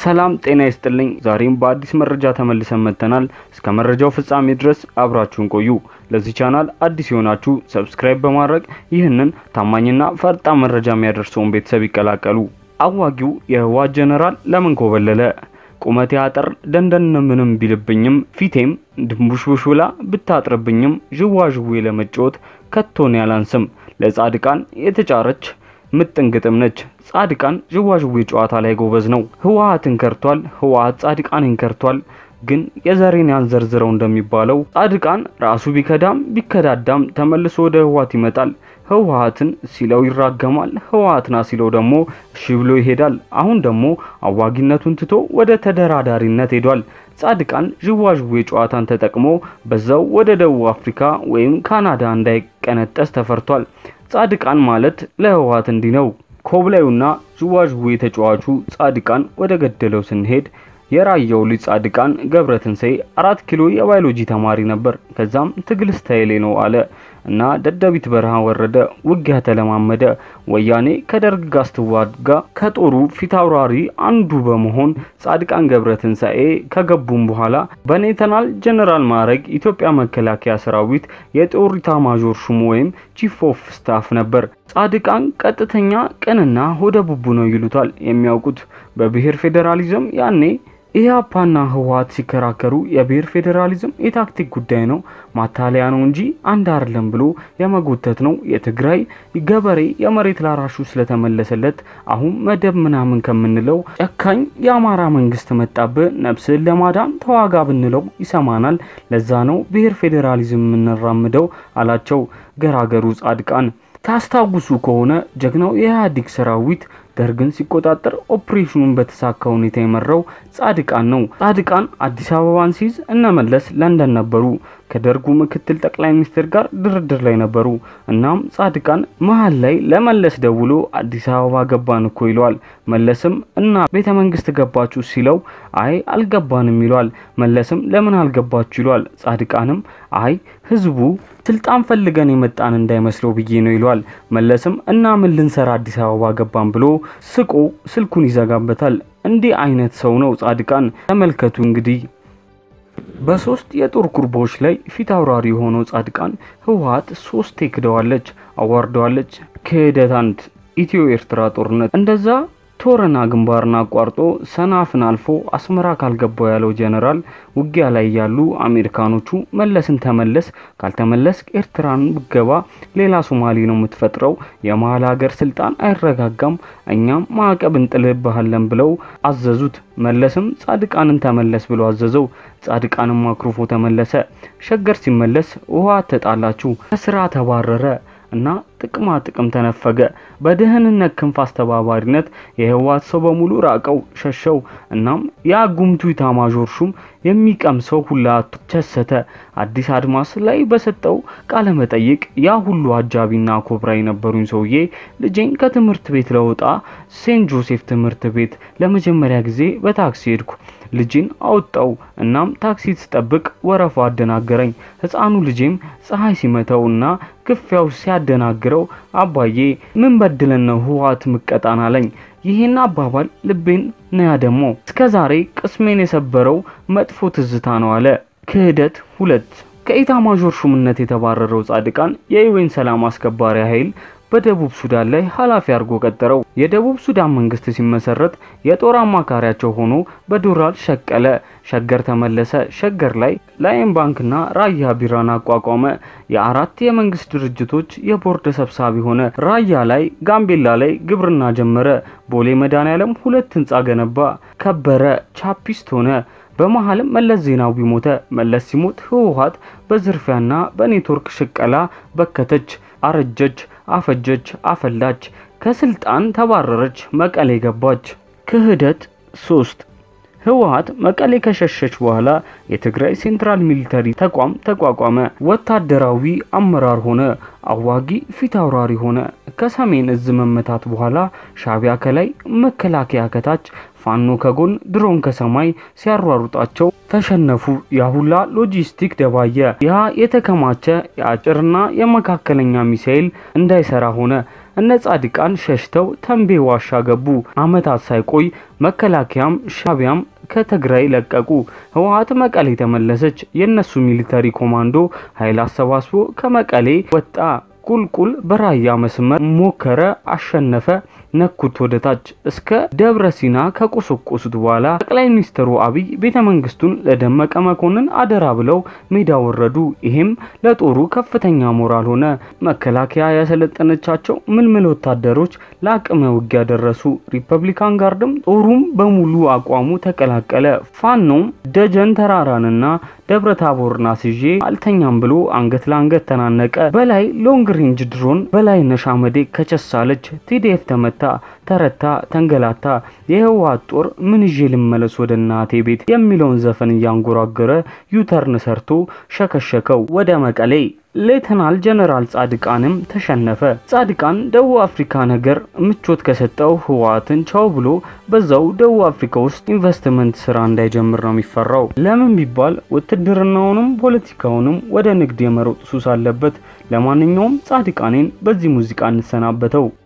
ሰላም ጤና ይስጥልኝ። ዛሬም በአዲስ መረጃ ተመልሰን መጥተናል። እስከ መረጃው ፍጻሜ ድረስ አብራችሁን ቆዩ። ለዚህ ቻናል አዲስ የሆናችሁ ሰብስክራይብ በማድረግ ይህንን ታማኝና ፈጣን መረጃ የሚያደርሰውን ቤተሰብ ይቀላቀሉ። አዋጊው የህወሓት ጀነራል ለምን ኮበለለ? ቁመቴ አጠር ደንደን ምንም ቢልብኝም ፊቴም ድንቡሽቡሽ ብላ ብታጥርብኝም ዥዋዥዌ ለመጫወት ከቶን ያላንስም ለጻድቃን የተጫረች ምጥን ግጥም ነች። ጻድቃን ዥዋዥዌ ጨዋታ ላይ ጎበዝ ነው። ህወሓትን ከርቷል። ህወሓት ጻድቃንን ከርቷል። ግን የዘሬን ያንዘርዝረው እንደሚባለው ጻድቃን ራሱ ቢከዳም ቢከዳዳም ተመልሶ ወደ ህወሓት ይመጣል። ህወሓትን ሲለው ይራገማል። ህወሓትና ሲለው ደግሞ እሺ ብሎ ይሄዳል። አሁን ደግሞ አዋጊነቱን ትቶ ወደ ተደራዳሪነት ሄዷል። ጻድቃን ዥዋዥዌ ጨዋታን ተጠቅሞ በዛው ወደ ደቡብ አፍሪካ ወይም ካናዳ እንዳይቀነጠስ ተፈርቷል። ጻድቃን ማለት ለህወሓት እንዲህ ነው። ኮብላዩና ዥዋዥዌ ተጫዋቹ ጻድቃን ወደ ገደለው ስንሄድ የራያው ልጅ ጻድቃን ገብረትንሳኤ አራት ኪሎ የባዮሎጂ ተማሪ ነበር። ከዛም ትግል ስታይሌ ነው አለ እና ደደቢት በረሃ ወረደ። ውጊያ ተለማመደ። ወያኔ ከደርግ ጋር ስትዋጋ ከጦሩ ፊት አውራሪ አንዱ በመሆን ጻድቃን ገብረትንሳኤ ከገቡም በኋላ በሌተናል ጀነራል ማዕረግ ኢትዮጵያ መከላከያ ሰራዊት የጦር ኢታማዦር ሹሙ ወይም ቺፍ ኦፍ ስታፍ ነበር። ጻድቃን ቀጥተኛ ቅንና ሆደ ቡቡ ነው ይሉታል የሚያውቁት በብሔር ፌዴራሊዝም ያኔ ኢህአፓና ህወሓት ሲከራከሩ የብሔር ፌዴራሊዝም የታክቲክ ጉዳይ ነው፣ ማታለያ ነው እንጂ አንድ አይደለም ብሎ የመጎተት ነው። የትግራይ ገበሬ የመሬት ላራሹ ስለተመለሰለት አሁን መደብ ምናምን ከምንለው ጨካኝ የአማራ መንግስት መጣብህ፣ ነፍስን ለማዳን ተዋጋ ብንለው ይሰማናል። ለዛ ነው ብሔር ፌዴራሊዝም የምንራምደው አላቸው ገራገሩ ጻድቃን። ታስታውሱ ከሆነ ጀግናው የኢህአዴግ ሰራዊት ደርግን ሲቆጣጠር ኦፕሬሽኑን በተሳካ ሁኔታ የመራው ጻድቃን ነው። ጻድቃን አዲስ አበባን ሲይዝ እነመለስ ለንደን ነበሩ። ከደርጉ ምክትል ጠቅላይ ሚኒስትር ጋር ድርድር ላይ ነበሩ። እናም ጻድቃን መሀል ላይ ለመለስ ደውሎ አዲስ አበባ ገባን እኮ ይለዋል። መለስም እና ቤተ መንግስት ገባችሁ ሲለው አይ አልገባንም ይለዋል። መለስም ለምን አልገባችሁ ይለዋል። ጻድቃንም አይ ህዝቡ ስልጣን ፈልገን የመጣን እንዳይመስለው ብዬ ነው ይለዋል። መለስም እና ምን ልንሰራ አዲስ አበባ ገባን ብሎ ስቆ ስልኩን ይዘጋበታል። እንዲህ አይነት ሰው ነው ጻድቃን። ተመልከቱ እንግዲህ በሶስት የጦር ኩርባዎች ላይ ፊት አውራሪ የሆነው ጻድቃን ህወሓት ሶስቴ ክደዋለች፣ አዋርደዋለች። ክህደት አንድ ኢትዮ ኤርትራ ጦርነት እንደዛ ቶረና ግንባርን አቋርጦ ሰናፍን አልፎ አስመራ ካልገባው ያለው ጀነራል ውጊያ ላይ ያሉ አሜሪካኖቹ መለስን ተመለስ፣ ካልተመለስ ኤርትራን ብገባ ሌላ ሶማሌ ነው የምትፈጥረው፣ የመሀል ሀገር ስልጣን አይረጋጋም፣ እኛም ማዕቀብ እንጥልብሃለን ብለው አዘዙት። መለስም ጻድቃንን ተመለስ ብሎ አዘዘው። ጻድቃንም አኩርፎ ተመለሰ። ሸገር ሲመለስ ውሃ ተጣላችሁ፣ ከስራ ተባረረ እና ጥቅማ ጥቅም ተነፈገ። በደህንነት ክንፍ አስተባባሪነት የህወሓት ሰው በሙሉ ራቀው፣ ሸሸው። እናም ያ ጉምቱ ኢታማዦር ሹም የሚቀምሰው ሁላ ቸሰተ። አዲስ አድማስ ላይ በሰጠው ቃለ መጠይቅ ያ ሁሉ አጃቢና ኮብራ የነበሩኝ ሰውዬ ልጄን ከትምህርት ቤት ለውጣ ሴንት ጆሴፍ ትምህርት ቤት ለመጀመሪያ ጊዜ በታክሲ ሄድኩ። ልጄን አወጣው። እናም ታክሲ ስጠብቅ ወረፋ አደናገረኝ። ህፃኑ ልጄም ፀሐይ ሲመታው እና ክፍያው ሲያደናግረው አባዬ ምን በድለን ነው ህወሓት ምቀጣን አለኝ። ይህን አባባል ልቤን ነያ ደግሞ እስከ ዛሬ ቅስሜን የሰበረው መጥፎ ትዝታ ነው አለ። ክህደት ሁለት ከኢታማዦር ሹምነት የተባረረው ጻድቃን የዩኤን ሰላም አስከባሪ ኃይል በደቡብ ሱዳን ላይ ኃላፊ አድርጎ ቀጠረው። የደቡብ ሱዳን መንግስት ሲመሰረት የጦር አማካሪያቸው ሆኖ በዶላር ሸቀለ። ሸገር ተመለሰ። ሸገር ላይ ላይን ባንክና ራያ ቢራን አቋቋመ። የአራት የመንግስት ድርጅቶች የቦርድ ሰብሳቢ ሆነ። ራያ ላይ፣ ጋምቤላ ላይ ግብርና ጀመረ። ቦሌ መድኃኔዓለም ሁለት ህንጻ ገነባ። ከበረ፣ ቻፒስት ሆነ። በመሀልም መለስ ዜናዊ ሞተ። መለስ ሲሞት ህወሓት በዝርፊያና በኔትወርክ ሽቀላ በከተች፣ አረጀች፣ አፈጀች፣ አፈላች፣ ከስልጣን ተባረረች፣ መቀሌ ገባች። ክህደት ሶስት ህወሓት መቀሌ ከሸሸች በኋላ የትግራይ ሴንትራል ሚሊተሪ ተቋም ተቋቋመ። ወታደራዊ አመራር ሆነ። አዋጊ ፊት አውራሪ ሆነ። ከሰሜን እዝ መመታት በኋላ ሻቢያ ከላይ፣ መከላከያ ከታች፣ ፋኖ ከጎን፣ ድሮን ከሰማይ ሲያሯሩጣቸው ተሸነፉ። ያሁላ ሎጂስቲክ ደባየ። ያ የተከማቸ የአጭርና የመካከለኛ ሚሳኤል እንዳይሰራ ሆነ። እነ ጻድቃን ሸሽተው ተንቤ ዋሻ ገቡ። አመታት ሳይቆይ መከላከያም ሻቢያም ከትግራይ ለቀቁ። ህወሓት መቀሌ ተመለሰች። የእነሱ ሚሊተሪ ኮማንዶ ኃይል አሰባስቦ ከመቀሌ ወጣ። ቁልቁል በራያ መስመር ሞከረ፣ አሸነፈ። ነኩት ወደ ታች እስከ ደብረ ሲና ከቆሰቆሱት በኋላ ጠቅላይ ሚኒስትሩ አብይ ቤተ መንግስቱን ለደመቀ መኮንን አደራ ብለው ሜዳ ወረዱ። ይሄም ለጦሩ ከፍተኛ ሞራል ሆነ። መከላከያ ያሰለጠነቻቸው ምልምል ወታደሮች ለአቅመ ውጊያ ደረሱ። ሪፐብሊካን ጋርድም ጦሩም በሙሉ አቋሙ ተቀላቀለ። ፋኖም ደጀን ተራራንና ደብረ ታቦርን አስይዤ አልተኛም ብሎ አንገት ለአንገት ተናነቀ። በላይ ሎንግ ሬንጅ ድሮን በላይነሽ አመዴ ከቸሳለች። ቲዲኤፍ ተመታ፣ ተረታ፣ ተንገላታ። የህወሓት ጦር ምን ይዤ ልመለስ ወደ እናቴ ቤት የሚለውን ዘፈን እያንጎራገረ ዩተርን ሰርቶ ሸከሸከው ወደ መቀሌ። ሌተናል ጀነራል ጻድቃንም ተሸነፈ። ጻድቃን ደቡብ አፍሪካ ነገር ምቾት ከሰጠው ህወሓትን ቻው ብሎ በዛው ደቡብ አፍሪካ ውስጥ ኢንቨስትመንት ስራ እንዳይጀምር ነው የሚፈራው። ለምን ቢባል ውትድርናውንም ፖለቲካውንም ወደ ንግድ የመሮጥ ሱስ አለበት። ለማንኛውም ጻድቃኔን በዚህ ሙዚቃ እንሰናበተው።